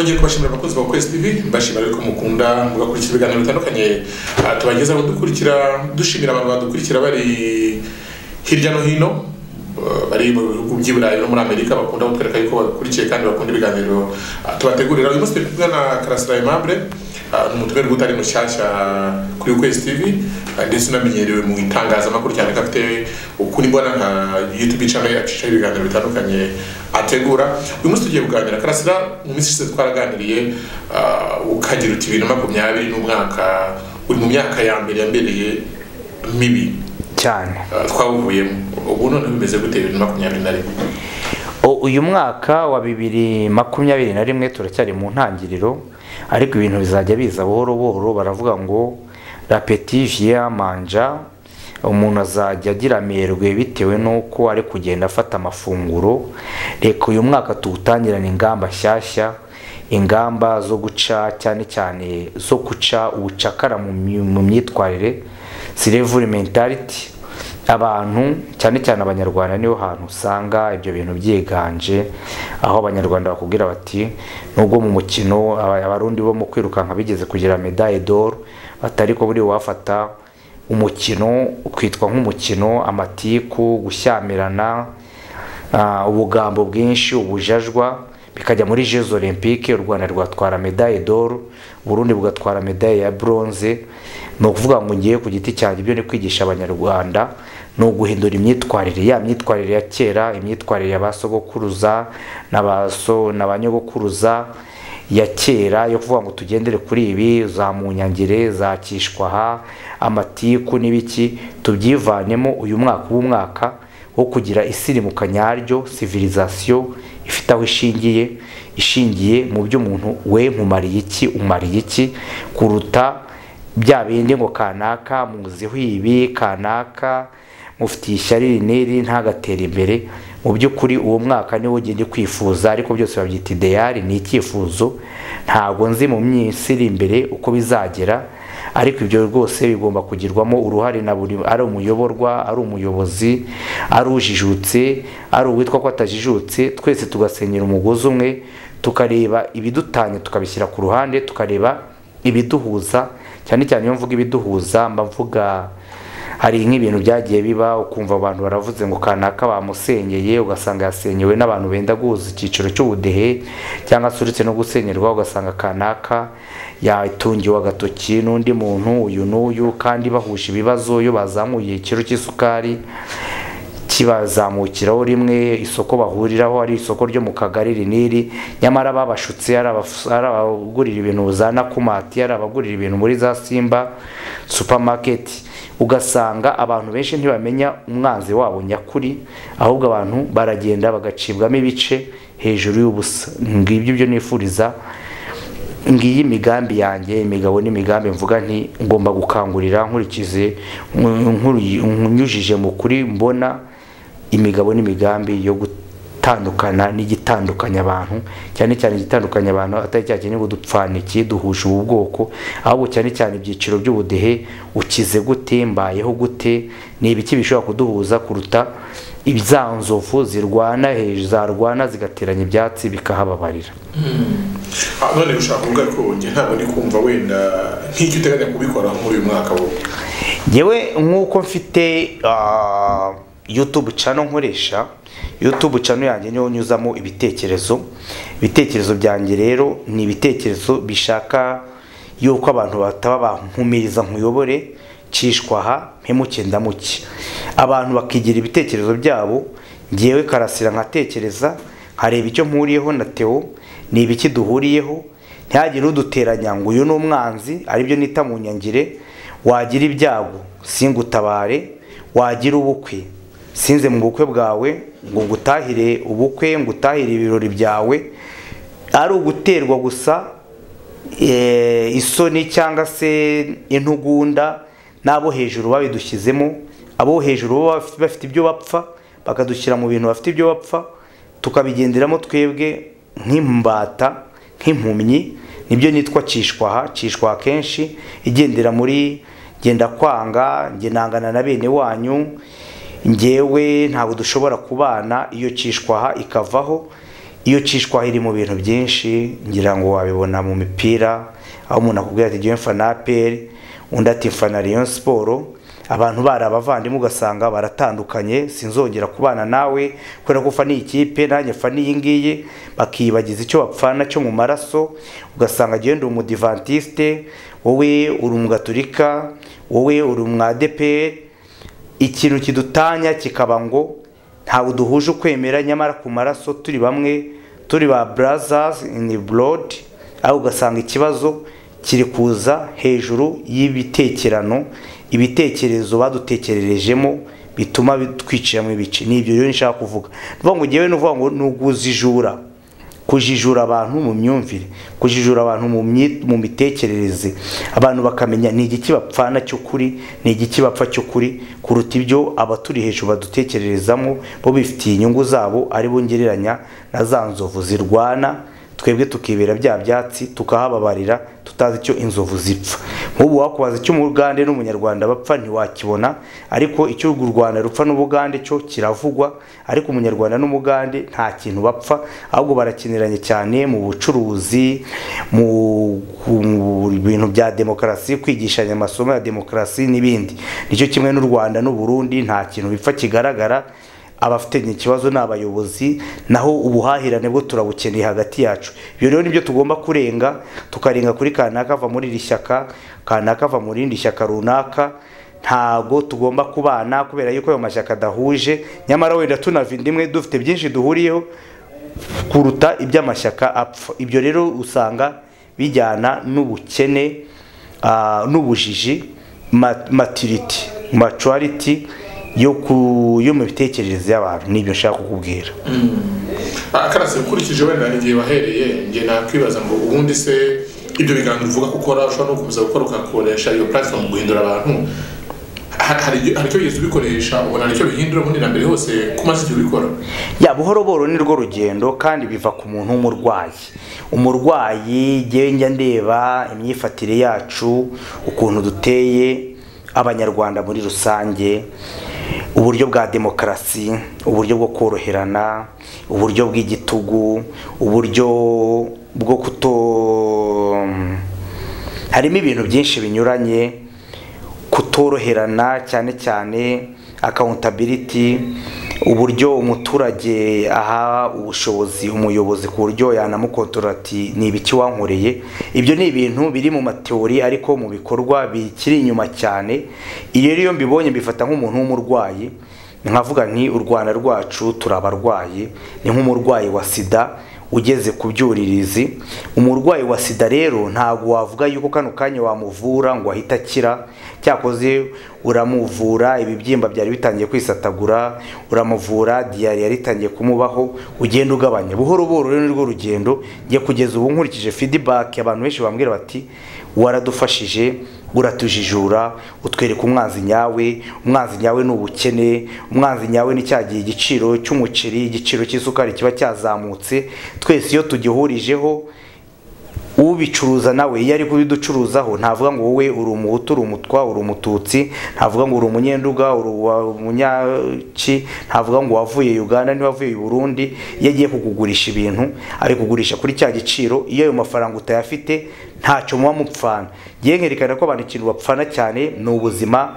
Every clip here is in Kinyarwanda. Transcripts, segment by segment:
ngiye kubashimira abakunzi ba kwezi tv mbashimira yuko mukunda mugakurikira ibiganiro bitandukanye ah, tubagezaho dukurikira dushimira abantu badukurikira bari hirya no hino ah, bari mu bihugu by'i burayi no muri amerika bakunda kutwereka yuko badukurikiye kandi bakunda ibiganiro ah, tubategurira uyu munsi turi kumwe na karasira aimable ah, ni umutumirwa utari mushyashya kuri ukwezi tv ah, ndetse unamenyerewe mu itangazamakuru cyane ko afite ukuri mbona nka youtube channel yacishaho ibiganiro bitandukanye ategura uyu munsi tugiye kuganira karasira mu minsi ishize twaraganiriye ah, ukagira uti bibiri na makumyabiri n'umwaka uri mu myaka ya mbere yambereye mibi cyane Ah, twawuvuyemo ubu none bimeze gute bibiri na makumyabiri na rimwe O- uyu mwaka wa bibiri makumyabiri na rimwe turacyari mu ntangiriro ariko ibintu bizajya biza buhoro buhoro baravuga ngo rapeti viya manja umuntu azajya agira amerwe bitewe n'uko ari kugenda afata amafunguro reka uyu mwaka tuwutangirane ingamba nshyashya ingamba zo guca cyane cyane zo guca ubucakara mu myi- mu myitwarire silevuri mentality abantu cyane cyane abanyarwanda niho hantu usanga ibyo bintu byiganje aho abanyarwanda bakubwira bati nubwo mu mukino aba- abarundi bo mu kwirukanka bigeze kugira medaille d'or batari ko buri wafata umukino ukitwa nk'umukino amatiku gushyamirana ah, ubugambo bwinshi ubujajwa bikajya muri jeux olympique u rwanda rwatwara medaille d'or burundi bugatwara medaille ya bronze ni ukuvuga ngo ngiye ku giti cyanjye ibyo ni kwigisha abanyarwanda ni uguhindura imyitwarire ya myitwarire ya kera imyitwarire ya ba sogokuruza na ba so na ba nyogokuruza ya kera yo kuvuga ngo tugendere kuri ibi za munyangire za kishwaha amatiku n'ibiki tubyivanemo uyu mwaka w'umwaka wo kugira isirimuka nyaryo civilisation ifite aho ishingiye ishingiye mu byo umuntu we nkumariye iki umariye iki kuruta bya bindi ngo kanaka muziho ibi kanaka mufitiye ishyari iri n'iri ntagatere imbere mu by'ukuri uwo mwaka niwo ugenda kwifuza ariko byose babyita ideyari ni icyifuzo ntabwo nzi mu minsi iri imbere uko bizagera ariko ibyo rwose bigomba kugirwamo uruhare na buri ari umuyoborwa ari umuyobozi ari ujijutse ari uwitwa ko atajijutse twese tugasenyera umugozi umwe tukareba ibidutanya tukabishyira ku ruhande tukareba ibiduhuza cyane cyane iyo mvuga ibiduhuza mba mvuga hari nk'ibintu byagiye biba ukumva abantu baravuze ngo kanaka bamusenyeye ugasanga yasenyewe n'abantu benda guhuza icyiciro cy'ubudehe cyangwa se uretse no gusenyerwa ugasanga kanaka yatungiwe agatoki n'undi muntu uyu n'uyu kandi bahuje ibibazo iyo bazamuye ikiro cy'isukari kibazamukiraho rimwe isoko bahuriraho ari isoko ryo mu kagari iri n'iri nyamara babashutse ari abaf- ari abagurira ibintu za nakumati ari abagurira ibintu muri za simba supamaketi ugasanga abantu benshi ntibamenya umwanzi wabo nyakuri ahubwo abantu baragenda bagacibwamo ibice hejuru y'ubusa ngibyo ibyo nifuriza ngiyi imigambi yanjye imigabo n'imigambi mvuga nti ngomba gukangurira nkurikize nkuri- nyujije mu kuri mbona imigabo n'imigambi yo gutandukana n'igitandukanya abantu cyane cyane igitandukanya abantu atari cya kintu ngo dupfana iki duhuje ubu bwoko ahubwo cyane cyane ibyiciro by'ubudehe ukize gute mbayeho gute ni ibiki bishobora kuduhuza kuruta za nzovu zirwana hejuru zarwana zigateranya ibyatsi bikahababarira Ah, none ushaka kuvuga ko njye ntabwo ndi kumva wenda nk'icyo uteganya kubikora muri uyu mwaka wo yewe nk'uko mfite ah, youtube cano nkoresha youtube cano yanjye niyo nyuzamo ibitekerezo ibitekerezo byanjye rero ni ibitekerezo bishaka yuko abantu bataba bankumiriza nkuyobore cishwaha mpemuke ndamuke abantu bakigira ibitekerezo byabo ngewe karasira nkatekereza nkareba icyo mpuriyeho na teo ni ibiki duhuriyeho ntihagire uduteranya ngo uyu ni umwanzi aribyo nita mu nyangire wagira ibyago singutabare wagira ubukwe sinze mu bukwe bwawe ngo ngutahire ubukwe ngutahire ibirori byawe ari uguterwa gusa eh, isoni cyangwa se intugunda n'abo hejuru babidushyizemo abo hejuru bo baf- bafite ibyo bapfa bakadushyira mu bintu bafite ibyo bapfa tukabigenderamo twebwe nk'imbata nk'impumyi nibyo nitwa cishwaha cishwa kenshi igendera muri genda kwanga njye nangana na bene wanyu njyewe ntabwo dushobora kubana iyo cishwaha ikavaho iyo ucishwaho iri mu bintu byinshi ngira ngo wabibona mu mipira aho umuntu akubwira ati ngewe mfana aperi undi ati mfana riyo siporo abantu bari abavandimwe ugasanga baratandukanye sinzongera kubana nawe kubera ko ufana iyi kipe nanjye mfana iyi ngiyi bakiyibagiza icyo bapfana cyo mu maraso ugasanga agenda umudivantiste wowe uri umugaturika wowe uri umwadeperi ikintu kidutanya kikaba ngo ntabwo duhuje ukwemera nyamara ku maraso turi bamwe turi ba burazazi ini borodi aho ugasanga ikibazo kiri kuza hejuru y'ibitekerano ibitekerezo badutekererejemo bituma twiciramo ibice ni ibyo rero nshaka kuvuga ngo ngewe ni ngo ni ukuzijura kujijura abantu mu myumvire kujijura abantu mu mitekerereze abantu bakamenya ni igiki bapfana cy'ukuri ni igiki bapfa cy'ukuri kuruta ibyo abaturi hejuru badutekererezamo bo bifitiye inyungu zabo aribo ngereranya na za nzovu zirwana twebwe tukibera bya byatsi tukahababarira tutazi icyo inzovu zipfa nk'ubu wakubaza icyo umugande n'umunyarwanda bapfa ntiwakibona ariko icyo u rwanda rupfa n'ubugande cyo kiravugwa ariko umunyarwanda n'umugande nta kintu bapfa ahubwo barakiniranye cyane mu bucuruzi mu bintu bya demokarasi kwigishanya amasomo ya demokarasi n'ibindi nicyo kimwe n'u rwanda n'uburundi nta kintu bipfa kigaragara abafitanye ikibazo ni abayobozi naho ubuhahirane bwo turabukeneye hagati yacu ibyo rero nibyo tugomba kurenga tukarenga kuri kanaka ava muri iri shyaka kanaka ava mu rindi shyaka runaka ntago tugomba kubana kubera yuko ayo mashyaka adahuje nyamara wenda tunava inda imwe dufite byinshi duhuriyeho kuruta iby'amashyaka apfa ibyo rero usanga bijyana n'ubukene n'ubujiji matiriti macuwariti yo ku yo mu bitekerezo y'abantu nibyo nshaka kukubwira akarasi ukurikije wenda igihe wahereye njye nakwibaza ngo ubundi se ibyo biganiro uvuga ko ukora ushobora no gukomeza gukora ukakoresha iyo platform mu guhindura abantu hari icyo wigeze ubikoresha ubona icyo bihindura ubundi na mbere hose ko umaze igihe ubikora ya buhoro buhoro ni rwo rugendo kandi biva ku muntu w'umurwayi umurwayi njya ndeba imyifatire yacu ukuntu duteye abanyarwanda muri rusange uburyo bwa demokarasi uburyo bwo koroherana uburyo bw'igitugu uburyo bwo kuto harimo ibintu byinshi binyuranye kutoroherana cyane cyane akawuntabiriti uburyo umuturage aha ubushobozi umuyobozi ku buryo yanamukontorora ati ni ibiki wankoreye ibyo ni ibintu biri mu mateori ariko mu bikorwa bikiri inyuma cyane iyo rero iyo mbibonye mbifata nk'umuntu w'umurwayi nkavuga nti u rwanda rwacu turi abarwayi ni nk'umurwayi wa sida ugeze ku byuririzi umurwayi wa sida rero ntabwo wavuga yuko kano kanya wamuvura ngo ahite akira cyakoze uramuvura ibibyimba byari bitangiye kwisatagura uramuvura diyari yari itangiye kumubaho ugenda ugabanya buhoro buhoro rero nirwo rugendo njye kugeza ubu nkurikije fidibaki abantu benshi bambwira bati waradufashije uratujijura utwereka umwanzi nyawe umwanzi nyawe ni ubukene umwanzi nyawe ni cya gihe igiciro cy'umuceri igiciro cy'isukari kiba cyazamutse twese iyo tugihurijeho ubicuruza nawe iyo ari kubiducuruzaho ntavuga ngo wowe uri umuhutu uri umutwa uri umututsi ntavuga ngo uri umunyenduga uri umunyaki ntavuga ngo wavuye uganda ntiwavuye burundi iyo agiye kukugurisha ibintu ari kugurisha kuri cya giciro iyo ayo mafaranga utayafite ntacyo muba mupfana yerekana ko abantu ikintu bapfana cyane ni ubuzima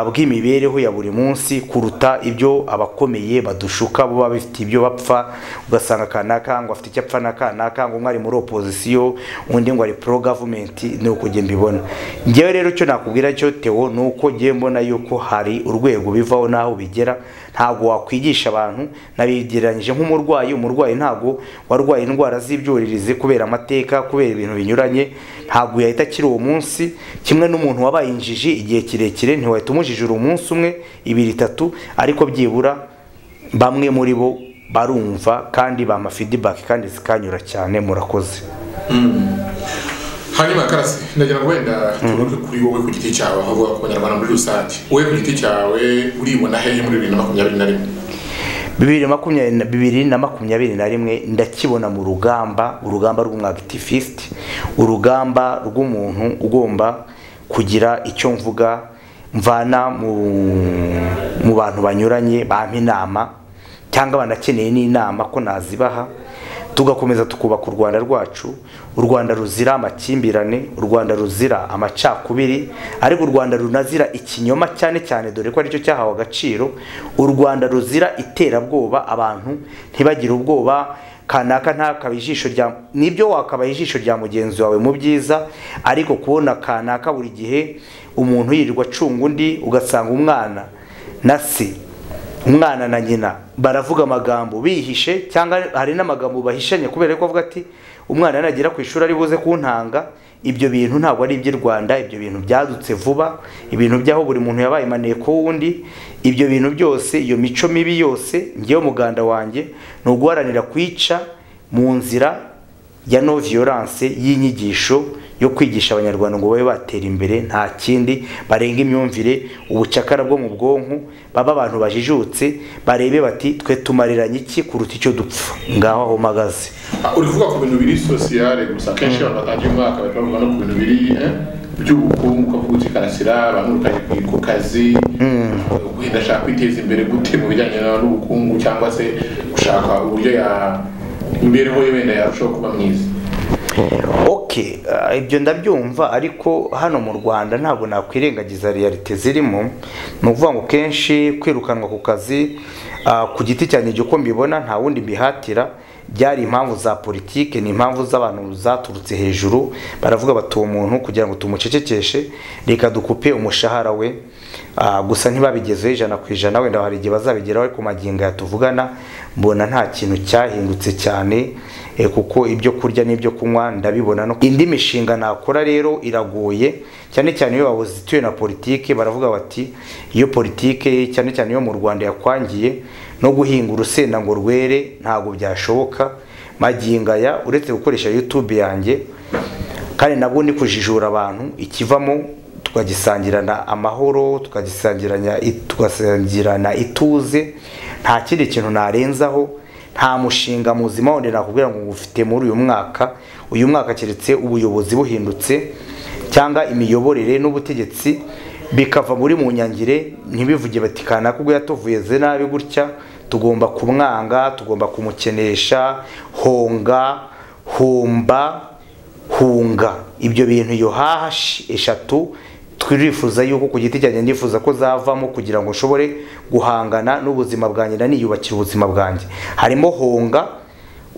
bw'imibereho ya buri munsi kuruta ibyo abakomeye badushuka bo bafite ibyo bapfa ugasanga kanaka ngo afite icyo apfa na kanaka ngo umwe ari muri opozisiyo undi ngo ari pro gavumenti ni uko njye mbibona ngewe rero icyo nakubwira cyo tewo ni uko ngewe mbona yuko hari urwego bivaho n'aho bigera ntabwo wakwigisha abantu nabigereranyije nk'umurwayi umurwayi ntabwo warwaye indwara z'ibyuririzi kubera amateka kubera ibintu binyuranye ntabwo yahita akiri uwo munsi kimwe n'umuntu wabaye injiji igihe kirekire ntiwahita umujijura umunsi umwe ibiri itatu ariko byibura bamwe muri bo barumva kandi bama fidibaki kandi zikanyura cyane murakoze hanyuma karasi ndagira ngo wenda tugaruke kuri wowe ku giti cyawe ahavuga ku banyarwanda muri rusange wowe ku giti cyawe uribona hehe muri bibiri na makumyabiri na rimwe bibiri na makumyabiri na rimwe ndakibona mu rugamba urugamba rw'umwagitifisiti urugamba rw'umuntu ugomba kugira icyo mvuga mvana mu bantu banyuranye bampa inama cyangwa banakeneye n'inama ko nazibaha tugakomeza tukubaka u rwanda rwacu u rwanda ruzira amakimbirane u rwanda ruzira amacakubiri ariko u rwanda runazira ikinyoma cyane cyane dore ko aricyo cyahawe agaciro u rwanda ruzira iterabwoba abantu ntibagire ubwoba kanaka ntakabaye ijisho rya nibyo wakabaye ijisho rya mugenzi wawe mu byiza ariko kubona kanaka buri gihe umuntu yirirwa acunga undi ugasanga umwana na se umwana na nyina baravuga amagambo bihishe cyangwa hari n'amagambo bahishanye kubera ko avuga ati umwana nagera ku ishuri ari buze kuntanga ibyo bintu ntabwo ari iby'i rwanda ibyo bintu byadutse vuba ibintu by'aho buri muntu yabaye maneko w'undi ibyo bintu byose iyo mico mibi yose ngewe umuganda wanjye ni uguharanira kwica mu nzira ya no violence y'inyigisho yo kwigisha abanyarwanda ngo babe batera imbere nta kindi barenga imyumvire ubucakara bwo mu bwonko baba abantu bajijutse barebe bati twe tumariranye iki kuruta icyo dupfa ngaho aho mpagaze uri kuvuga ku bintu biri sosiyare gusa akenshi abantu batangiye umwaka bari bavuga no ku bintu biri eh, by'ubukungu ukavuga uti karasira bamurukanye ku kazi guhita ashaka kwiteza imbere gute mu bijyanye na- n'ubukungu cyangwa se gushaka uburyo ya imibereho ye wenda yarushaho kuba myiza ok ah, ibyo ndabyumva ariko hano mu rwanda ntabwo nakwirengagiza realite zirimo ni ukuvuga ngo kenshi kwirukanwa ku kazi ah, ku giti cyanjye ibyo uko mbibona nta wundi mbihatira byari impamvu za politike ni impamvu z'abantu zaturutse hejuru baravuga bati uwo muntu kugira ngo tumucecekeshe reka dukupe umushahara we Ah, gusa ntibabigezeho ijana ku ijana wenda hari igihe bazabigeraho ariko magingo aya tuvugana mbona nta kintu cyahindutse cyane Eh, kuko ibyo kurya n'ibyo kunywa ndabibona no indi mishinga nakora rero iragoye cyane cyane iyo babuzituye na politike baravuga bati iyo politike cyane cyane iyo mu Rwanda yakwangiye no guhinga urusenda ngo rwere ntabwo byashoboka magingo aya uretse gukoresha YouTube yanjye kandi nabwo ni kujijura abantu ikivamo tukagisangirana amahoro tukagisangirana tugasangirana ituze nta kindi kintu narenzaho nta mushinga muzima wundi nakubwira ngo ufite muri uyu mwaka uyu mwaka keretse ubuyobozi buhindutse cyangwa imiyoborere n'ubutegetsi bikava muri mu nyangire ntibivuge bati kanaka ubwo yatuvuye ze nabi gutya tugomba kumwanga tugomba kumukenesha honga humba hunga ibyo bintu iyo hahashi eshatu twifuza yuko ku giti cyanjye ndifuza ko zavamo kugira ngo nshobore guhangana n'ubuzima bwanjye na niyubakira ubuzima bwanjye harimo honga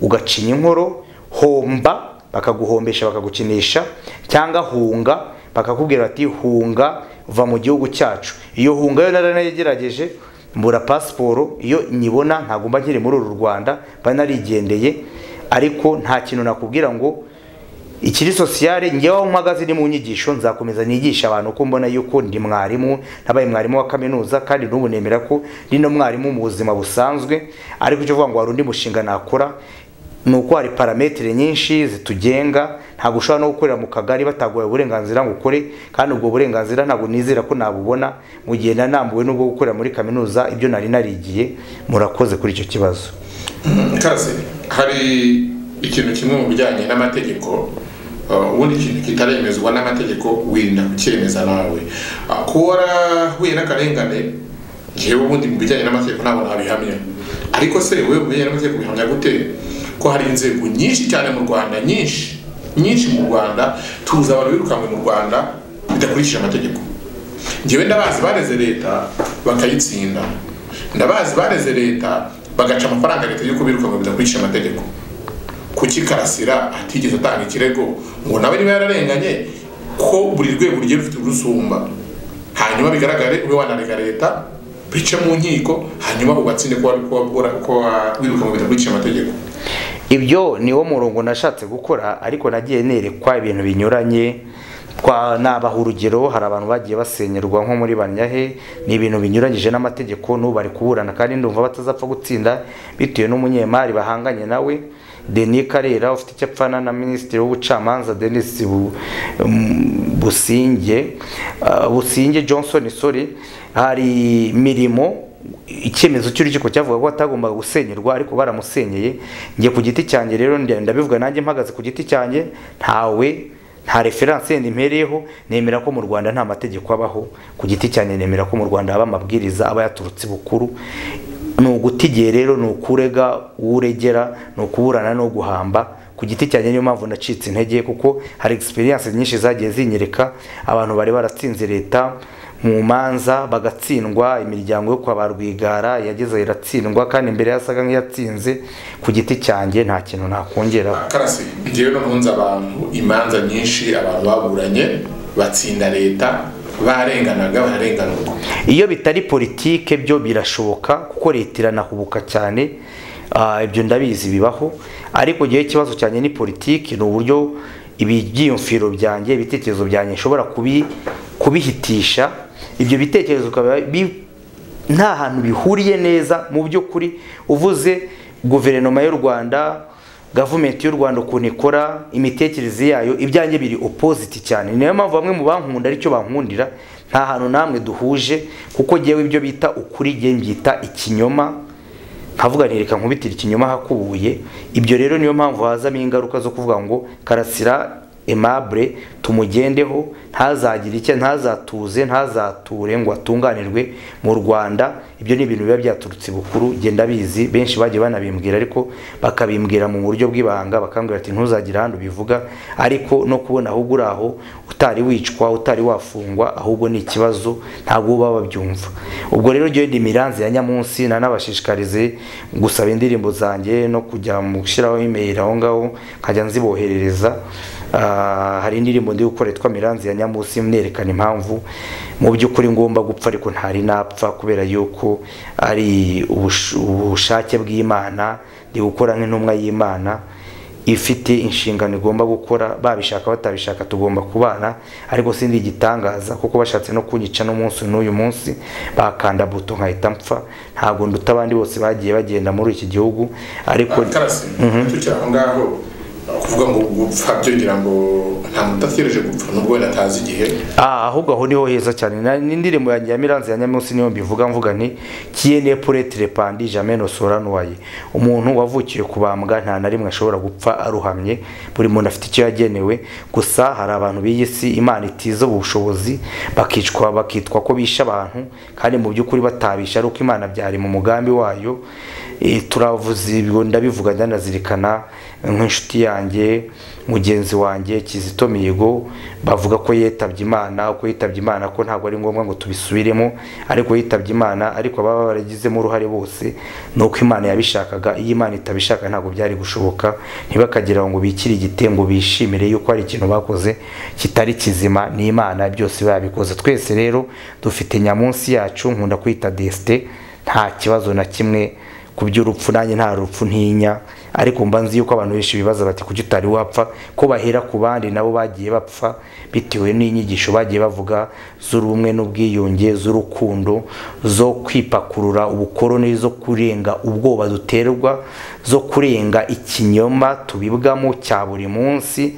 ugacinya inkoro homba bakaguhombesha bakagukinisha cyangwa hunga bakakubwira bati hunga va mu gihugu cyacu iyo hunga yo naranayigerageje mbura pasiporo iyo nyibona ntabwo mba nkiri muri uru rwanda mba narigendeye ariko nta kintu nakubwira ngo ikiri sosiyale ngewe aho mpagaze ni mu nyigisho nzakomeza nigisha abantu ko mbona yuko ndi mwarimu nabaye mwarimu wa kaminuza kandi n'ubu nemera ko ndi no mwarimu mu buzima busanzwe ariko icyo uvuga ngo hari undi mushinga nakora ni uko hari parametere nyinshi zitugenga ntabwo ushobora no gukorera mu kagari bataguhaye uburenganzira ngo ukore kandi ubwo burenganzira ntabwo nizera ko nabubona mu gihe nanambuwe n'ubwo gukorera muri kaminuza ibyo nari narigiye murakoze kuri icyo kibazo kazi hari ikintu kimwe mu bijyanye n'amategeko uh, ubundi ikintu kitaremezwa n'amategeko wirinda kucyemeza nawe Uh, kuba warahuye n'akarengane ngewe ubundi mu bijyanye n'amategeko ntabwo nabihamya ariko se wowe mu bijyanye n'amategeko bihamya gute ko hari inzego nyinshi cyane mu rwanda nyinshi nyinshi mu rwanda tuzi abantu birukanwe mu rwanda bidakurikije amategeko ngewe ndabazi bareze leta bakayitsinda ndabazi bareze leta bagaca amafaranga leta y'uko birukanwe bidakurikije amategeko kuki karasira atigeze atanga ikirego ngo nawe niba yararenganye ko buri rwego rugiye rufite urusumba hanyuma bigaragare ube wanarega leta bice mu nkiko hanyuma ugatsinde ko wirukanwe bidakurikije amategeko ibyo niwo murongo nashatse gukora ariko nagiye nerekwa ibintu binyuranye twa nabaha urugero hari abantu bagiye basenyerwa nko muri banyahe ni ibintu binyuranyije n'amategeko n'ubu bari kuburana kandi ndumva batazapfa gutsinda bitewe n'umunyemari bahanganye nawe Denis Karera ufite icyo apfana na minisitiri w'ubucamanza Denis Bu- um, Businge uh, Businge Johnson sorry hari mirimo icyemezo cy'urukiko cyavuga ko atagombaga gusenyerwa ariko baramusenyeye njye ku giti cyanjye rero nda- ndabivuga nanjye mpagaze ku giti cyanjye ntawe nta referanse yenda impereyeho nemera ko mu rwanda nta mategeko abaho ku giti cyanjye nemera ko mu rwanda haba amabwiriza aba yaturutse bukuru ni uguta igihe rero ni ukurega uwo uregera ni ukuburana no guhamba ku giti cyanjye niyo mpamvu nacitse intege kuko hari egisperiyanse nyinshi zagiye zinyereka abantu bari baratsinze leta mu manza bagatsindwa imiryango yo kwa ba rwigara yageze iratsindwa kandi imbere yasaga nk'iyatsinze ku giti cyanjye nta kintu nakongeraho karasi ngewe noneho nzi abantu imanza nyinshi abantu baburanye batsinda leta barenganaga bararenganurwa iyo bitari politike byo birashoboka kuko leta iranahubuka cyane ah, ibyo ndabizi bibaho ariko gihe ikibazo cyanjye ni politiki ni uburyo ibyiyumviro byanjye ibitekerezo byanjye nshobora kubi, kubihitisha ibyo bitekerezo ukaba bi- nta hantu bihuriye neza mu by'ukuri uvuze guverinoma y'u rwanda gavumenti y'u rwanda ukuntu ikora imitekerereze yayo ibyanjye biri opoziti cyane ni nayo mpamvu bamwe mu bankunda aricyo bankundira nta hantu namwe duhuje kuko ngewe ibyo bita ukuri ngewe mbyita ikinyoma nkavuga nti reka nkubitire ikinyoma hakubuye ibyo rero niyo mpamvu hazamo ingaruka zo kuvuga ngo karasira emabure tumugendeho ntazagire icyo ntazatuze ntazature ngo atunganirwe mu rwanda ibyo ni ibintu biba byaturutse bukuru genda bizi benshi bagiye banabimbwira ariko bakabimbwira mu buryo bw'ibanga bakambwira ati ntuzagire ahantu bivuga ariko no kubona ahubwo uri aho utari wicwa utari wafungwa ahubwo ni ikibazo ntabwo baba babyumva ubwo rero ngewe ndi miranzi ya nyamunsi nanabashishikarize gusaba indirimbo zanjye no kujya mu gushyiraho imeri aho ngaho nkajya nziboherereza Ah, hari indirimbo ndi gukora yitwa miranzi ya nyamunsi mwerekana impamvu mu by'ukuri ngomba gupfa ariko ntari napfa kubera yuko ari ubush- ubushake bw'imana ndi gukora nk'intumwa y'imana ifite inshingano igomba gukora babishaka batabishaka tugomba kubana ariko sindi igitangaza kuko bashatse no kunyica n'umunsi n'uyu munsi bakanda buto nkahita mpfa ntabwo nduta abandi bose bagiye bagenda muri iki gihugu ariko karasi tukiri aho ngaho kuvuga ngo gupfa byo ngira ngo nta muntu udategereje gupfa nubwo wenda atazi igihe Ah, ahubwo aho niho heza cyane Na- n'indirimbo yanjye ya miranzi ya nyamunsi niyo mbivuga mvuga nti kiyene puretere pandi jamais no soranuwaye umuntu wavukiye kubambwa nta na rimwe ashobora gupfa aruhamye buri muntu afite icyo yagenewe gusa hari abantu b'iyi si imana itiza ubushobozi bakicwa bakitwa ko bisha abantu kandi mu by'ukuri batabisha ari uko imana byari mu mugambi wayo Eh, turavuze ibyo ndabivuga ndanazirikana nk'inshuti yanjye mugenzi wanjye kizito mihigo bavuga ko yitabye imana ko yitabye imana ko ntabwo ari ngombwa ngo tubisubiremo ariko yitabye imana ariko ababa baragizemo uruhare bose ni uko imana yabishakaga iyo imana itabishaka ntabwo byari gushoboka ntibakagira ngo bikire igitembo bishimire yuko hari ikintu bakoze kitari kizima ni imana byose babikoze twese rero dufite nyamunsi yacu nkunda kwita desite nta kibazo na kimwe ku by'urupfu nanjye nta rupfu ntinya ariko mba nzi yuko abantu benshi bibaza bati kuki utari wapfa ko bahera ku bandi nabo bagiye bapfa bitewe n'inyigisho bagiye bavuga z'ubumwe n'ubwiyunge z'urukundo zo kwipakurura ubukoroni zo kurenga ubwoba duterwa zo kurenga ikinyoma tubibwamo cya buri munsi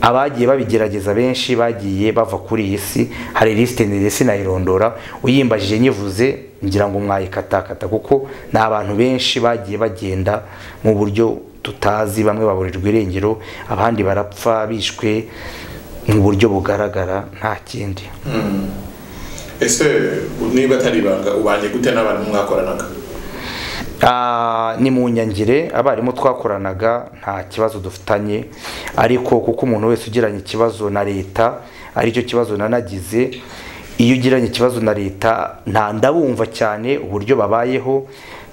abagiye babigerageza benshi bagiye bava kuri iyi si hari lisite ndende sinayirondora uyimbajije nyivuze ngira ngo mwayikatakata kuko ni abantu benshi bagiye bagenda mu buryo tutazi bamwe baburirwa irengero abandi barapfa bishwe mu buryo bugaragara nta kindi ese niba atari ibanga ubanje gute n'abantu mwakoranaga Ah, ni mu nyangire abarimu twakoranaga nta kibazo dufitanye ariko kuko umuntu wese ugiranye ikibazo na leta aricyo kibazo nanagize iyo ugiranye ikibazo na leta nta ndabumva cyane uburyo babayeho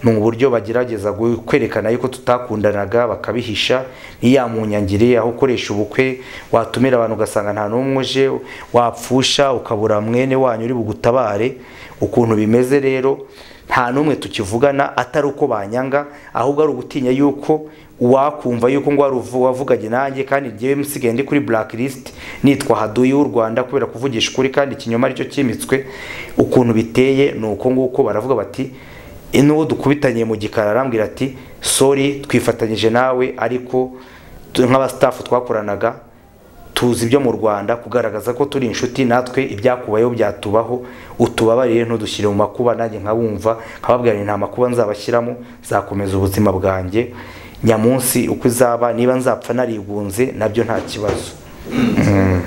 ni uburyo bagerageza gu- kwerekana yuko tutakundanaga bakabihisha ni ya munyangire aho ukoresha ubukwe watumira abantu ugasanga nta n'umwe uje wapfusha ukabura mwene wanyu uri bugutabare ukuntu bimeze rero nta n'umwe tukivugana atari uko banyanga ahubwo ari ugutinya yuko wakumva yuko ngo wari uvu- wavuganye nanjye kandi ngewe musigaye ndi kuri blacklist nitwa haduyi w'u rwanda kubera kuvugisha ukuri kandi ikinyoma aricyo cyimitswe ukuntu biteye ni uko nguko baravuga bati "E, n'uwo dukubitaniye mu gikari arambwira ati sori twifatanyije nawe ariko tu- nk'abasitafu twakoranaga tuzi ibyo mu rwanda kugaragaza ko turi inshuti natwe ibyakubayeho byatubaho utubabarire ntudushyire mu makuba nanjye nkabumva nkababwira nti nta makuba nzabashyiramo zakomeza ubuzima bwanjye nyamunsi uko izaba niba nzapfa narigunze nabyo nta kibazo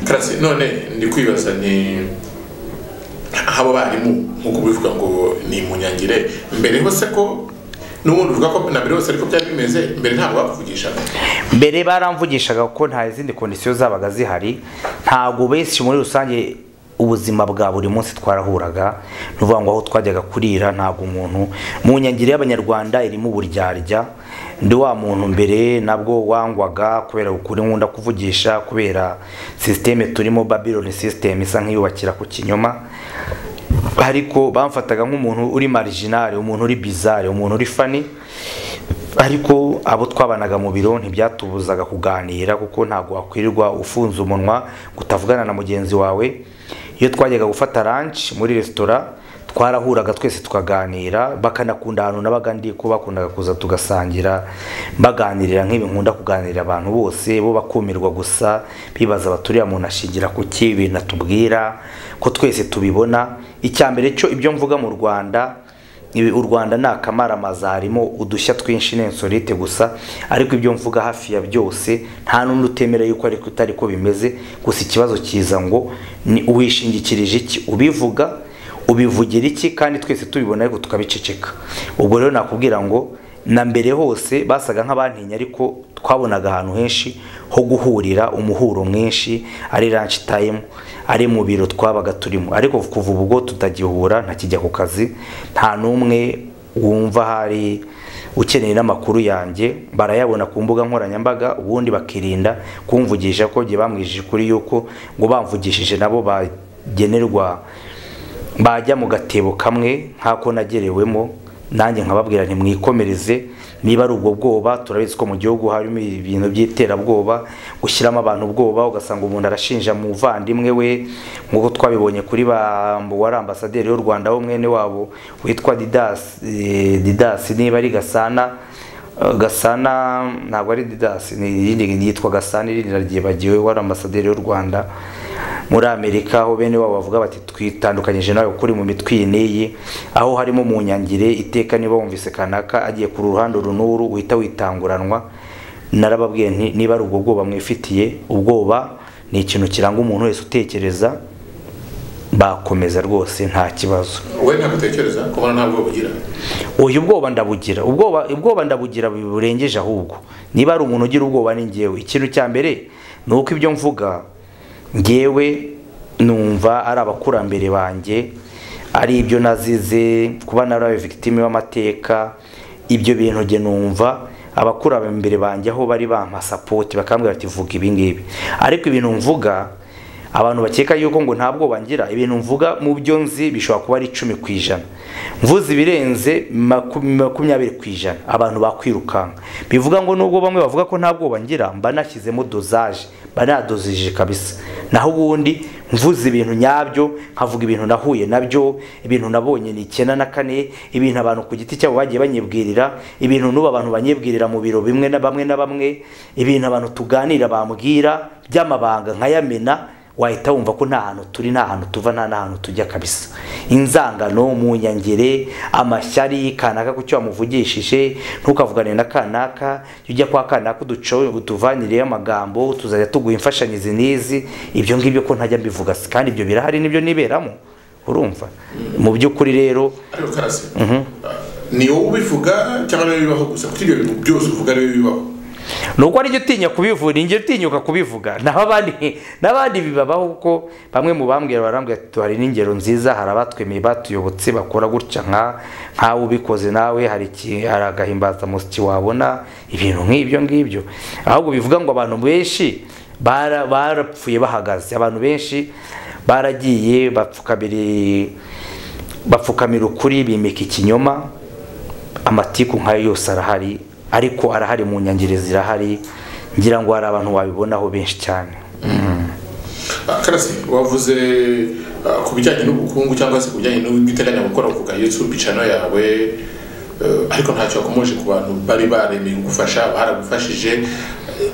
karasi none ndi kwibaza ni abo barimu nk'uko ubivuga ngo ni munyangire mbere hose ko n'ubundi uvuga ko na mbere hose ariko byari bimeze mbere ntabwo bakuvugishaga mbere baramvugishaga kuko nta zindi kondisiyo zabaga zihari ntabwo benshi muri rusange ubuzima bwa buri munsi twarahuraga ni ukuvuga ngo aho twajyaga kurira ntabwo umuntu mu nyangiro y'abanyarwanda irimo uburyarya ndi wa muntu mbere nabwo wangwaga kubera ukuri nkunda kuvugisha kubera sisiteme turimo babironi sisiteme isa nk'iyubakira ku kinyoma ariko bamfataga nk'umuntu uri marijinari umuntu uri bizari umuntu uri fani ariko abo twabanaga mu biro ntibyatubuzaga kuganira kuko ntabwo wakwirirwa ufunze umunwa utavugana na mugenzi wawe iyo twajyaga gufata ranci muri resitora twarahuraga twese tukaganira bakanakunda ahantu nabaga ndi ko bakundaga kuza tugasangira baganirira nk'ibi nkunda kuganirira abantu bose bo bakumirwa gusa bibaza baturiya muntu ashingira ku ki ibintu atubwira ko twese tubibona icya mbere cyo ibyo mvuga mu rwanda ibi- u rwanda ni akamaramaza harimo udushya twinshi n'insolite gusa ariko ibyo mvuga hafi ya byose nta n'undi utemera yuko ariko utari ko bimeze gusa ikibazo kiza ngo ni uwishingikirije iki ubivuga ubivugira iki kandi twese tubibona ariko tukabiceceka ubwo rero nakubwira ngo na mbere hose basaga nk'abantinya ariko twabonaga ahantu henshi ho guhurira umuhuro mwinshi ari ranch time ari mu biro twabaga turimo ariko kuva ubwo tutagihura ntakijya ku kazi nta n'umwe wumva hari ukeneye n'amakuru yanjye barayabona ku mbuga nkoranyambaga ubundi bakirinda kumvugisha ko gihe bamwijije kuri yuko ngo bamvugishije nabo bagenerwa bajya mu gatebo kamwe nk'ako nagerewemo nanjye nkababwira ntimwikomereze niba ari ubwo bwoba turabizi ko mu gihugu harimo ibintu by'iterabwoba gushyiramo abantu ubwoba ugasanga umuntu arashinja muvandimwe we nk'uko twabibonye kuri ba wari ambasaderi y'u rwanda wo mwene wabo witwa didasi eh, didasi niba ari gasana gasana ntabwo ari didasi ni irindi yitwa gasana irindi naryibagiwe wari ambasaderi w'u rwanda muri amerika aho bene wabo bavuga bati twitandukanyije nawe kuri mu mitwe iyi n'iyi aho harimo mu nyangire iteka niba wumvise kanaka agiye ku ruhande uru n'uru uhita witanguranwa narababwiye nti niba ari ubwo bwoba mwifitiye ubwoba ni ikintu kiranga umuntu wese utekereza bakomeza rwose nta kibazo wowe ntabwo utekereza kubona ntabwo bugira uyu ubwoba ndabugira ubwoba ubwoba ndabugira burengeje ahubwo niba ari umuntu ugira ubwoba ni ngewe ikintu cya mbere ni uko ibyo mvuga ngewe numva ari abakurambere banjye ari ibyo nazize kuba narabaye victime w'amateka ibyo bintu njye numva abakurambere banjye aho bari bampa sapoti bakambwira bati vuga ibi ngibi ariko ibintu mvuga abantu bakeka yuko ngo nta bwoba ngira ibintu mvuga mu byo nzi bishobora kuba ari icumi ku ijana mvuze ibirenze maku- makumyabiri ku ijana abantu bakwirukanka bivuga ngo nubwo bamwe bavuga ko nta bwoba ngira mba nashyizemo dozaje mba nadozije kabisa naho ubundi mvuze ibintu nyabyo nkavuga ibintu nahuye nabyo ibintu nabonye ni icyenda na kane ibintu abantu ku giti cyabo bagiye banyibwirira ibintu n'ubu abantu banyibwirira mu biro bimwe na bamwe na bamwe ibintu abantu tuganira bambwira by'amabanga nkayamena wahita wumva ko nta hantu turi nta hantu tuva nta n'ahantu tujya kabisa inzangano mu nyangere amashyari kanaka ku cyo wamuvugishije ntukavugane na kanaka jya ujya kwa kanaka uduco utuvanireyo amagambo tuzajya tuguha imfashanyizi n'izi ibyo ngibyo ko ntajya mbivuga se kandi ibyo birahari nibyo niberamo urumva mu by'ukuri rero ariko karasi ni wowe ubivuga cyangwa niba bibaho gusa kuko ibyo bintu byose uvuga niba bibaho nubwo ari utinya kubivuga njye utinyuka kubivuga naho abandi n'abandi bibabaho kuko bamwe mu bambwira barambwira ati hari n'ingero nziza hari abatwemeye batuyobotse bakora gutya nka nkawe ubikoze nawe hari iki hari agahimbazamusyi wabona ibintu nk'ibyo ngibyo ahubwo bivuga ngo abantu benshi bara- barapfuye bahagaze abantu benshi baragiye bapfukamira bapfukamira ukuri bimika ikinyoma amatiku nkayo yose arahari ariko arahari mu nyangire zirahari ngira ngo hari abantu wabibonaho benshi cyane Ah, karasi wavuze ah, ku bijyanye n'ubukungu cyangwa se ku bijyanye n'ibyo uteganya gukora uvuga yesu bicano yawe eh, ariko ntacyo wakomoje ku bantu bari baremeye kugufasha baragufashije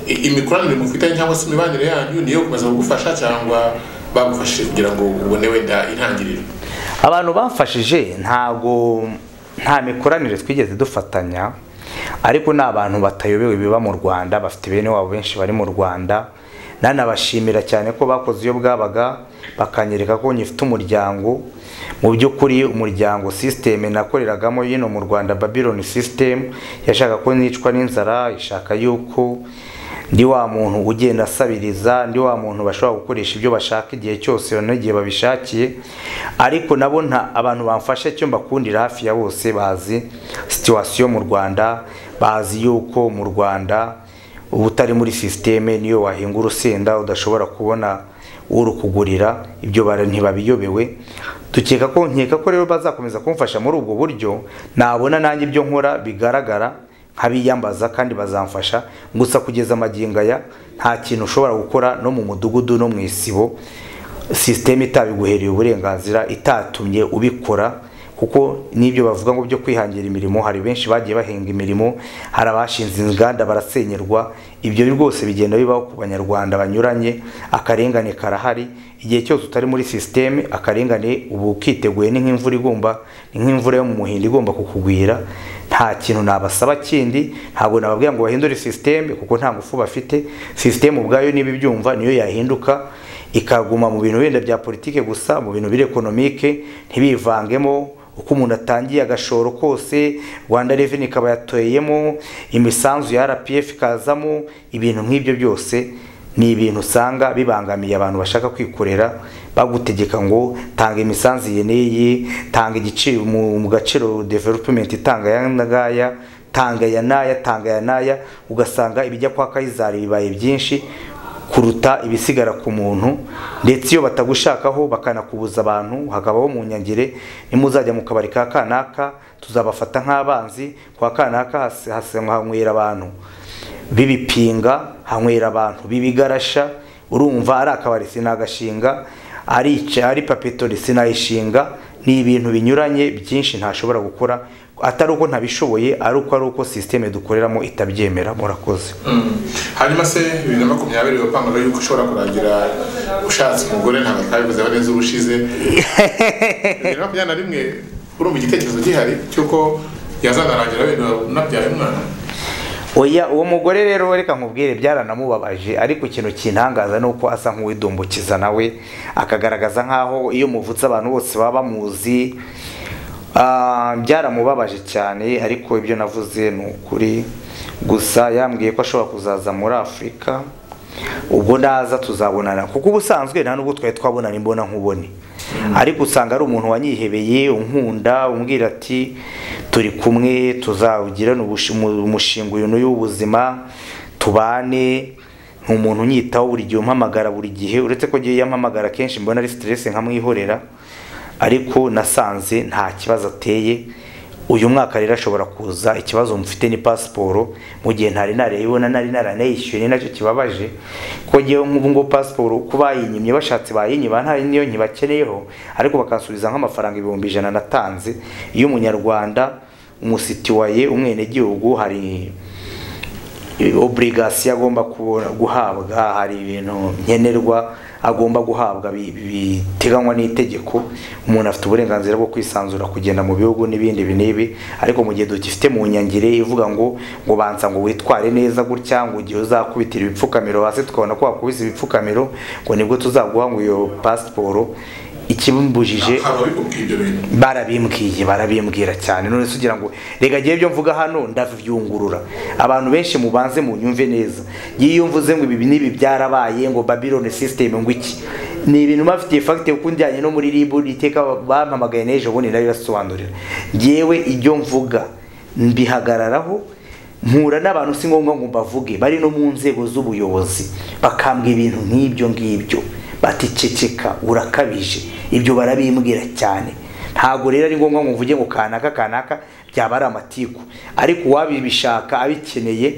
I- imikoranire mufitanye cyangwa se imibanire yanyu niyo gukomeza kugufasha cyangwa bagufashije kugira ngo ubone wenda intangiriro abantu bamfashije ntago nta mikoranire twigeze dufatanya ariko ni abantu batayobewe biba mu rwanda bafite bene wabo benshi bari mu rwanda nanabashimira cyane ko bakoze iyo bwabaga bakanyereka ko nyifite umuryango mu by'ukuri umuryango sisiteme nakoreragamo y'ino mu rwanda babylon sisiteme yashaka ko nicwa n'inzara ishaka yuko ndi wa muntu ugenda asabiriza ndi wa muntu bashobora gukoresha ibyo bashaka igihe cyose n'igihe babishakiye ariko nabo nta abantu bamfasha icyo mbakundira hafi ya bose bazi situwasiyo mu rwanda bazi yuko mu rwanda uba utari muri sisiteme niyo wahinga urusenda udashobora kubona urukugurira ibyo bara ntibabiyobewe tukeka ko nkeka ko rero bazakomeza kumfasha muri ubwo buryo nabona nanjye ibyo nkora bigaragara nk'abiyambaza kandi bazamfasha gusa kugeza amagingo aya nta kintu ushobora gukora no mu mudugudu no mu isibo sisiteme itabiguhereye uburenganzira itatumye ubikora kuko n'ibyo bavuga ngo byo kwihangira imirimo hari benshi bagiye bahinga imirimo hari abashinze inganda barasenyerwa ibyo rwose bigenda bibaho ku banyarwanda banyuranye akarengane karahari igihe cyose utari muri sisiteme akarengane uba ukiteguye ni nk'imvura igomba ni nk'imvura yo mu muhindo igomba kukugwira nta kintu nabasaba kindi ntabwo nababwira ngo bahindure sisiteme kuko nta ngufu bafite sisiteme ubwayo niba ibyumva niyo yahinduka ikaguma mu bintu wenda bya politike gusa mu bintu biri ekonomike ntibivangemo uko umuntu atangiye agashoro kose rwanda reveni ikaba yatoyemo imisanzu ya rpf ikazamo ibintu nk'ibyo byose ni ibintu usanga bibangamiye abantu bashaka kwikorera bagutegeka ngo tanga imisanzu iyi n'iyi tanga igiciro mu gaciro developumenti itanga aya ngaya tanga aya n'aya tanga aya n'aya ugasanga ibijya kwa kayizari bibaye byinshi kuruta ibisigara ku muntu ndetse iyo batagushakaho bakanakubuza abantu hakabaho mu nyangire nimuzajya mu kabari ka kanaka tuzabafata nk'abanzi kwa kanaka hanywera abantu bibipinga hanywera abantu bibigarasha urumva ari akabari sinagashinga ari ari papetori sinayishinga ni ibintu binyuranye byinshi ntashobora gukora atari uko ntabishoboye ari uko ari uko sisiteme dukoreramo itabyemera murakoze hanyuma se bibiri na makumyabiri bapanga yuko ushobora kurangira ushatse umugore ntabwo twabivuze aba neza ubushize bibiri na makumyabiri na rimwe urumva igitekerezo gihari cy'uko yazanarangira wenda unabyaye umwana oya uwo mugore rero reka nkubwire byaranamubabaje ariko ikintu kintangaza ni uko asa nk'uwidumbukiza nawe akagaragaza nk'aho iyo muvutse abantu bose baba bamuzi byaramubabaje cyane ariko ibyo navuze ni ukuri gusa yambwiye ko ashobora kuzaza muri afurika ubwo naza tuzabonana kuko ubusanzwe nta n'ubwo twari twabonana imbona nkubone ariko usanga ari umuntu wanyihebeye unkunda umbwira ati turi kumwe tuzawugirane umushinga uyu n'uyu w'ubuzima tubane ni umuntu unyitaho buri gihe umpamagara buri gihe uretse ko agiye yampamagara kenshi mbona ari siteresi nkamwihorera ariko nasanze nta kibazo ateye uyu mwaka rero ashobora kuza ikibazo mufite ni pasiporo mu gihe ntari nareyibona nari naranayishyuye ni nacyo kibabaje ko ngewe nk'ubu ngubu pasiporo ko bayinyimye bashatse bayinyiba ntari niyo nyibakeneyeho ariko bakansubiza nk'amafaranga ibihumbi ijana natanze iyo umunyarwanda umusitiwaye umwenegihugu hari oburigasiyo agomba guhabwa hari ibintu nkenerwa agomba guhabwa biteganywa n'itegeko umuntu afite uburenganzira bwo kwisanzura kugenda mu bihugu n'ibindi binibi ariko mu gihe dufite mu nyangire ivuga ngo ngo banza ngo witware neza gutya ngo igihe uzakubitira ibipfukamiro hasi tukabona ko wakubise ibipfukamiro ngo nibwo tuzaguha ngo iyo pasiporo ikimbujije barabimbwiye barabimbwira cyane none se ugira ngo reka agiye byo mvuga hano ndabyungurura abantu benshi mubanze munyumve neza iyo mvuze ngo ibi n'ibi byarabaye ngo babirone sisiteme ngo iki ni ibintu bafitiye fagite kuko njyanye no muri ribu iteka bampamagaye n'ejo bundi nayo basobanurira yewe ibyo mvuga mbihagararaho mpura n'abantu si ngombwa ngo mbavuge bari no mu nzego z'ubuyobozi bakambwa ibintu nk'ibyo ngibyo baticeceka urakabije ibyo barabimbwira cyane ntabwo rero ari ngombwa ngo mvuge ngo kanaka kanaka byaba ari amatiku ariko uwabibishaka abikeneye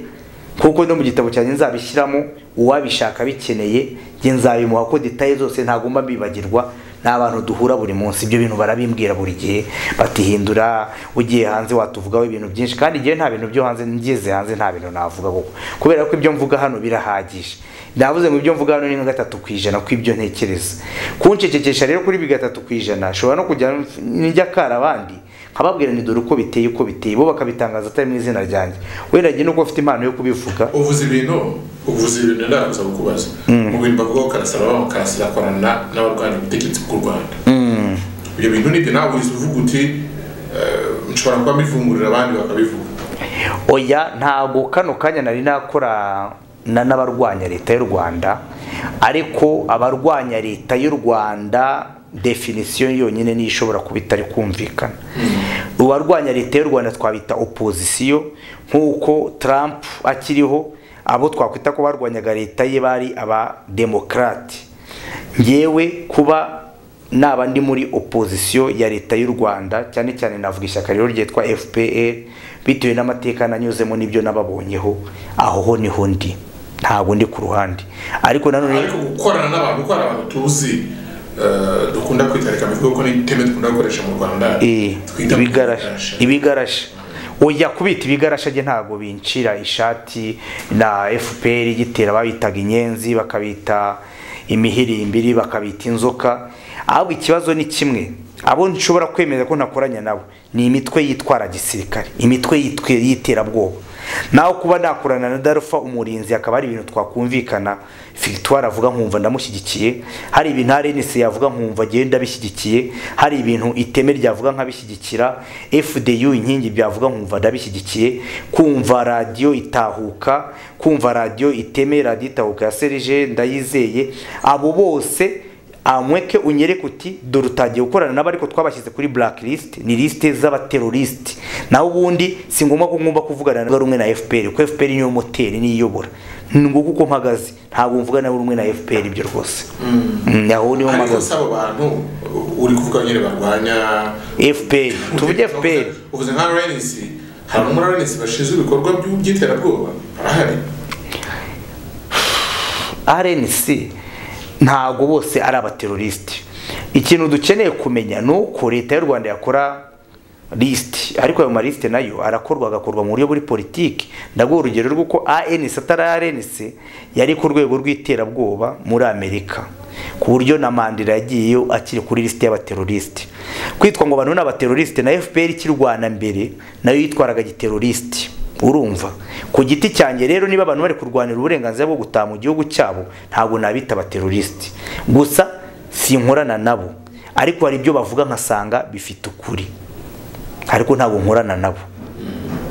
kuko no mu gitabo cyanjye nzabishyiramo uwabishaka abikeneye njye nzabimuha ko detaye zose ntagomba mbibagirwa ni abantu duhura buri munsi ibyo bintu barabimbwira buri gihe batihindura ugiye hanze watuvugaho ibintu byinshi kandi igihe nta bintu byo hanze ngeze hanze nta bintu navuga kuko kubera ko ibyo mvuga hano birahagije navuze ngo ibyo mvuga hano ni nka gatatu ku ijana kw'ibyo ntekereza kuncecekesha rero kuri bi gatatu ku ijana ashobora no kujya n'ijya akara abandi nkababwira ni dore uko biteye uko biteye bo bakabitangaza atari mu izina ryanjye wenda njye nuko ufite impano yo kubivuga uvuze ibintu uvuze ibintu ndarabuza kukubaza mu bintu bavugaho karasaba karasira korana n'abarwanya ubutegetsi bw'u rwanda Mm. ibyo bintu nibyo nawe uhise uvuga uti eh, nshobora kuba mbivungurira abandi bakabivuga oya ntabwo kano kanya nari nakora na n'abarwanya leta y'u rwanda ariko abarwanya leta y'u rwanda definisiyo yonyine niyo ishobora kuba itari kumvikana abarwanya leta y'u rwanda twabita opozisiyo nk'uko trump akiriho abo twakwita ko barwanyaga leta ye bari abademokarate ngewe kuba naba ndi muri opozisiyo ya leta y'u rwanda cyane cyane navuga ishyaka rero ryitwa fpr bitewe n'amateka nanyuzemo n'ibyo nababonyeho aho ho niho ndi ntabwo ndi ku ruhande ariko nanone ariko gukorana n'abantu gukorana abantu tuzi eh, dukunda kwitarika bivuga ko n'iteme dukunda gukoresha mu rwanda Eh, twita ibigarasha ibigarasha oya kubita ibigarasha rye ntabwo bincira ishati na fpr igitera babitaga inyenzi bakabita imihirimbiri bakabita inzoka ahubwo ikibazo ni kimwe abo nshobora kwemeza ko ntakoranya nabo ni imitwe yitwara gisirikare imitwe yitwe- y'iterabwoba naho kuba nakorana na darufa umurinzi akaba ari ibintu twakumvikana victoire avuga nkumva ndamushyigikiye hari ibintu arenisi yavuga nkumva agenda bishyigikiye hari ibintu iteme ryavuga nkabishyigikira fdu inkingi byavuga nkumva ndabishyigikiye kumva radiyo itahuka kumva radiyo iteme radiyo itahuka ya serije ndayizeye abo bose amweke unyereke uti dore utagiye gukorana nabo ariko twabashyize kuri blacklist ni lisite z'abaterorisite naho ubundi si ngombwa ko ngomba kuvugana na rumwe na fpr kuko fpr niyo moteri niyobora nguko uko mpagaze ntabwo mvugana na rumwe na fpr ibyo rwose Mm, aho niho ariko mpagaze si abo bantu uri kuvuga nyine barwanya fpr tuvuge fpr uvuze nka rns hari umwe rns bashinzwe ibikorwa by'u- by'iterabwoba arahari rnc ntabwo bose ari abaterorisite ikintu dukeneye kumenya ni uko leta y'u rwanda yakora lisite ariko ayo malisite nayo arakorwa agakorwa mu buryo buri politiki ndaguha urugero rw'uko anc atari rnc yari ku rwego rw'iterabwoba muri amerika ku buryo na mandela yagiyeyo akiri kuri lisite y'abaterorisite kwitwa ngo abantu ni abaterorisite na fpr ikirwana mbere nayo yitwaraga giterorisite urumva ku giti cyanjye rero niba abantu bari kurwanira uburenganzira bwo gutaha mu gihugu cyabo ntabwo nabita abaterorisite gusa sinkorana nabo ariko hari ibyo bavuga nkasanga bifite ukuri ariko ntabwo nkorana nabo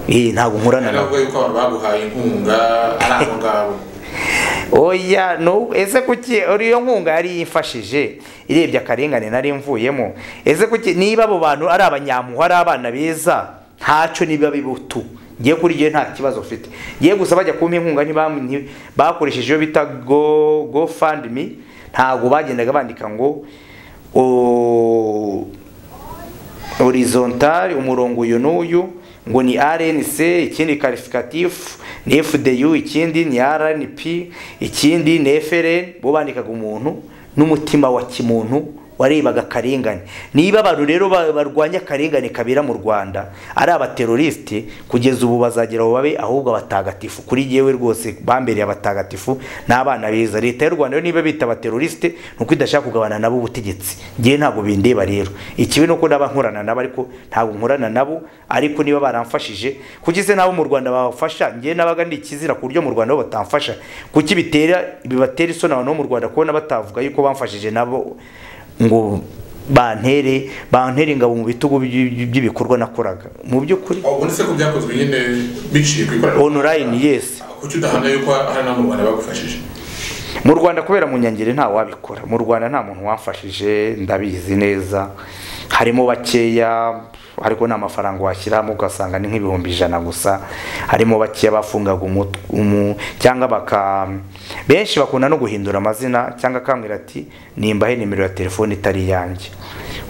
Eh, ntabwo nkorana nabo nabwo yuko abantu baguhaye inkunga ari abo ngabo oya no ese kuki uriyo nkunga yari yifashije irebye akarengane nari mvuyemo ese kuki niba abo bantu ari abanyampuhwe ari abana beza ntaco niba bibutu ngiye kuri gihe nta kibazo mfite ngiye gusa bajya kumpa inkunga ntibam- nti- bakoresheje iyo bita go go fund me ntabwo bagendaga bandika ngo o- horizontal umurongo uyu n'uyu ngo ni rnc ikindi karifikatifu ni fdu ikindi ni rnp ikindi ni frn bo bandikaga umuntu n'umutima wa kimuntu warebaga akarengane niba abantu rero ba- barwanya akarengane kabera mu rwanda ari abaterorisite kugeza ubu bazagera aho babe ahubwo abatagatifu kuri yewe rwose bambereye abatagatifu n'abana beza leta y'u rwanda yo niba bita abaterorisite ni uko idashaka kugabana nabo ubutegetsi ngewe ntabwo bindeba rero ikibi ni uko naba nkorana nabo ariko ntabwo nkorana nabo ariko niba baramfashije kuki se nabo mu rwanda babafasha ngewe nabaga ndi ikizira ku buryo mu rwanda bo batamfasha kuki bitera bibatera isoni abantu bo mu rwanda kubona batavuga yuko bamfashije nabo ngo bantere bantere ingabo mu bitugu by- by- by'ibikorwa nakoraga mu by'ukuri ubone se ko byakozwe nyine biciye ku ikoranabuhanga online yes kuki udahana yuko hari n'abo mu rwanda bagufashije mu rwanda kubera mu nyangeri nta wabikora mu rwanda nta muntu wamfashije ndabizi neza harimo bakeya ariko nta mafaranga washyiramo ugasanga ni nk'ibihumbi ijana gusa harimo bakeya bafungaga umut- umu cyangwa baka benshi bakunda no guhindura amazina cyangwa akambwira ati nimbahe nimero ya telefone itari iyanjye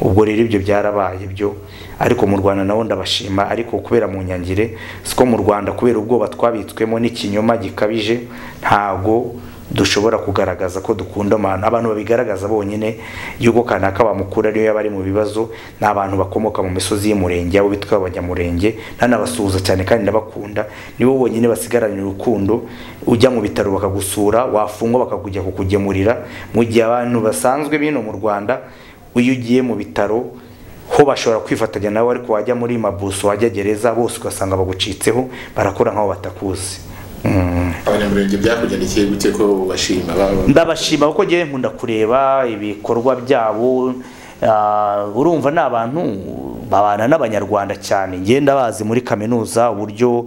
ubwo rero ibyo byarabaye byo ariko mu rwanda nabo ndabashima ariko kubera mu nyangire siko mu rwanda kubera ubwoba twabitswemo n'ikinyoma gikabije ntago dushobora kugaragaza ko dukunda amahano abantu babigaragaza bonyine y'uko kanaka bamukura ariyo yaba ari mu bibazo ni abantu bakomoka mu misozi y'umurenge abo bitwa abanyamurenge ntanabasuhuza cyane kandi ndabakunda nibo bonyine basigaranye urukundo ujya mu bitaro bakagusura wafungwa bakakujya kukugemurira mu gihe abantu basanzwe bino mu rwanda iyo ugiye mu bitaro ho bashobora kwifatanya nawe ariko wajya muri mabuso wajya gereza bose ugasanga bagucitseho barakora nk'aho batakuzi Mm. abanyamurenge byakugendekeye gute ko bashima baba ndabashima kuko ngewe nkunda kureba ibikorwa byabo Ah, urumva ni abantu babana n'abanyarwanda cyane ngewe ndabazi muri kaminuza uburyo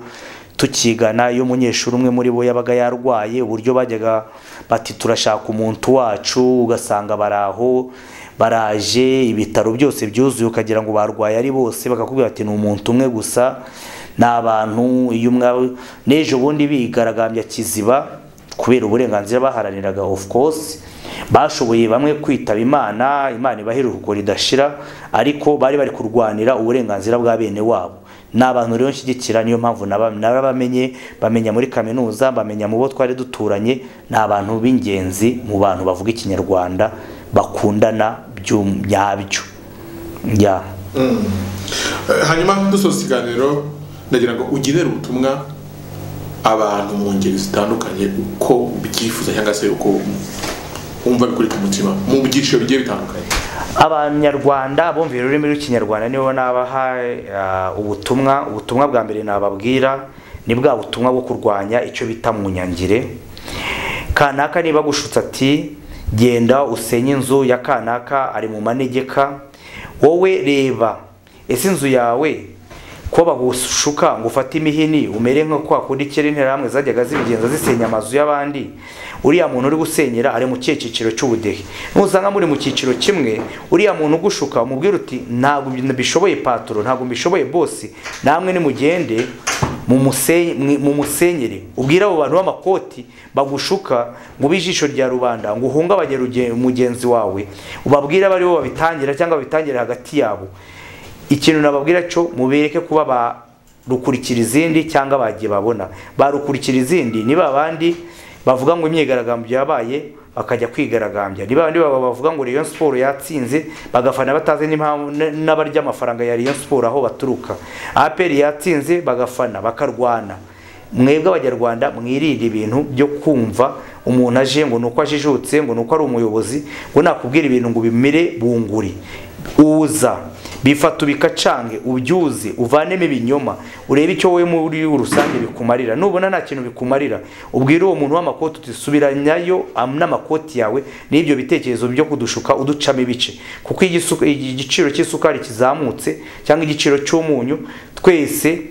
tukigana iyo umunyeshuri umwe muri bo yabaga yarwaye uburyo bajyaga bati turashaka umuntu wacu ugasanga baraho baraje ibitaro byose byuzuye ukagira ngo barwaye ari bose bakakubwira ati ni umuntu umwe gusa ni abantu iyo umwe n'ejo bundi bigaragambya kiziba kubera uburenganzira baharaniraga of course bashoboye bamwe kwitaba imana imana ibaheruka uko ridashira ariko bari bari kurwanira uburenganzira bwa bene wabo ni abantu rero nshyigikira niyo mpamvu naba- narabamenye bamenya muri kaminuza bamenya mu bo twari duturanye ni abantu b'ingenzi mu bantu bavuga ikinyarwanda bakundana by'um- nyabyo ya Eh, hanyuma dusoza ikiganiro ndagira ngo ugenere ubutumwa abantu mu ngeri zitandukanye uko ubyifuza cyangwa se uko wumva bikuri ku mutima mu byiciro bigiye bitandukanye abanyarwanda bumvira ururimi rw'ikinyarwanda nibo nabaha eh, ubutumwa ubutumwa bwa mbere nababwira ni bwa butumwa bwo kurwanya icyo bita mu nyangire kanaka niba gushutse ati genda usenye inzu ya kanaka ari mu manegeka wowe reba ese inzu yawe ko bagushuka ngo ufate imihini umere nko kwa kundi kera interahamwe zajyaga zibigenza zisenya amazu y'abandi uriya muntu uri gusenyera ari mu kihe cyiciro cy'ubudehe nusanga muri mu cyiciro kimwe uriya muntu ugushuka umubwira uti ntabwo bishoboye patoro ntabwo mbishoboye bosi namwe nimugende mumuse- mwi- mumusenyere ubwire abo bantu b'amakoti bagushuka ngo ijisho rya rubanda ngo uhungabanye ruge- mugenzi wawe ubabwire abo ari bo babitangira cyangwa babitangire hagati yabo ikintu nababwira cyo mubereke kuba ba rukurikira izindi cyangwa bagiye babona ba rukurikira izindi ni ba bandi bavuga ngo imyigaragambyo yabaye bakajya kwigaragambya ni ba bandi baba bavuga ngo Rayon Sport yatsinze bagafana batazi n'impamvu n- n'abarya amafaranga ya Rayon Sport aho baturuka APR yatsinze bagafana bakarwana mwebwe abanyarwanda mwirinde ibintu byo kumva umuntu aje ngo ni uko ajijutse ngo ni uko ari umuyobozi ngo nakubwira ibintu ngo bimere bunguri uza bifata ubikacange ubyuze uvanemo ibinyoma urebe icyo wowe muri rusange bikumarira nubona nta kintu bikumarira ubwire uwo muntu w'amakoti uti subiranyayo am- n'amakoti yawe n'ibyo bitekerezo byo kudushuka uducamo ibice kuko igisuka- igiciro cy'isukari kizamutse cyangwa igiciro cy'umunyu twese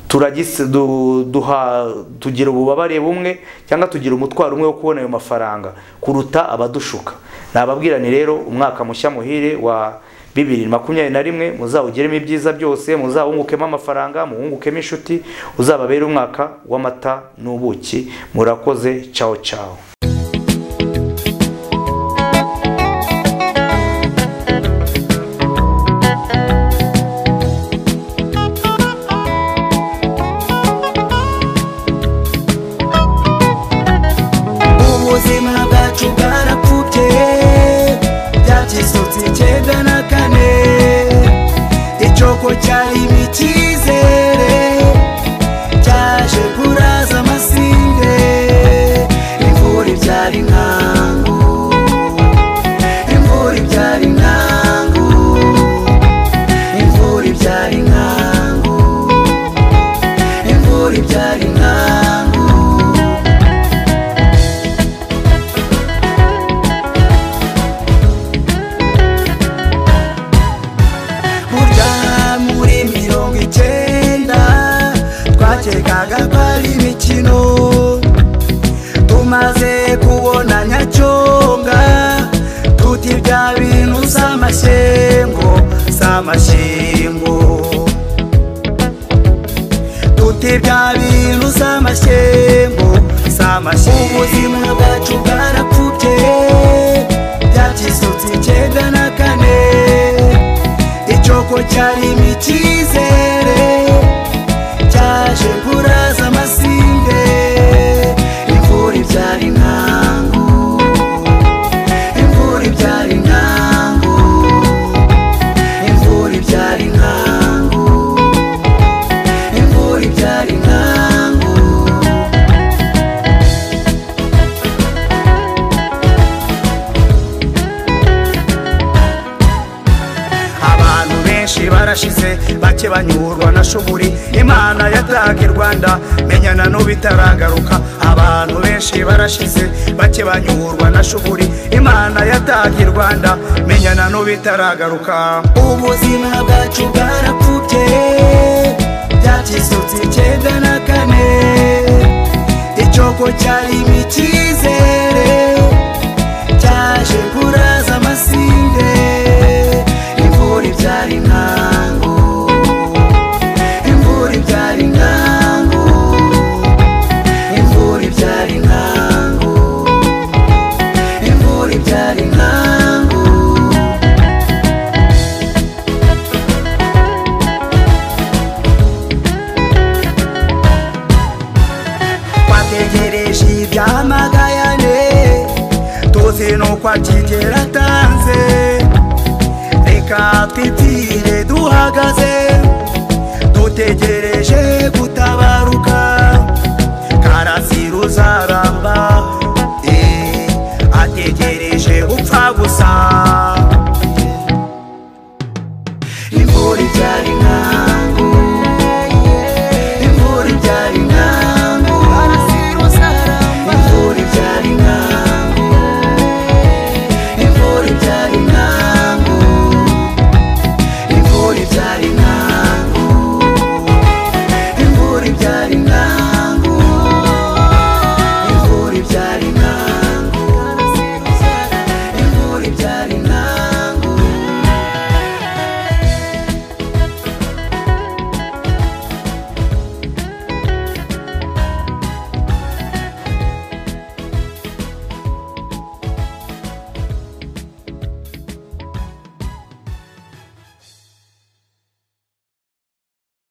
turagise du- duha tugira ububabare bumwe cyangwo tugira umutwaro umwe wo kubona ayo mafaranga kuruta abadushuka nababwira ni rero umwaka mushya muhire wa bibiri makumyabiri na rimwe muzawugiremo ibyiza byose muzawungukemo amafaranga muwungukemo inshuti uzababere umwaka w'amata n'ubuki murakoze cawo cawo ubuzima bwacu bwarapfubye byakisutse icyenda na kane icyoko cyari icyizere cyaje kuraza amasinde imvura ibyara inkangu imvura ibyara inkangu imvura ibyara inkangu imvura ibyara inkangu burya muri mirongo icyenda twakekaga ko ari imikino tumaze kubona nyacyonga tuti bya bintu z'amashyengo z'amashyengo tuti bya bintu z'amashyengo z'amashyengo ubuzima bwacu bwarapfubye byakisutse icyenda na kane icyoko cyarimo icyizere cyaje kuraza amasinde imvura ibyara inkangu imvura ibyara inkangu imvura ibyara inkangu imvura ibyara inkangu abantu benshi bose banyurwa na shuguri imana yatake rwanda menyana n'ubitarangaruka abantu benshi barashize bake banyurwa na shuguri imana yatake rwanda menyana n'ubitarangaruka ubuzima bwacu bwarapfubye byakisutse icyenda na kane icyoko cyarimo icyizere cyaje kuraza amasinde imvura ibyara inkangu imvura ibyara inkangu imvura ibyara inkangu imvura ibyara inkangu twategereje ibyamagayane tuzi nuko akigera atanze reka twibwire duhagaze dutegereje gutangira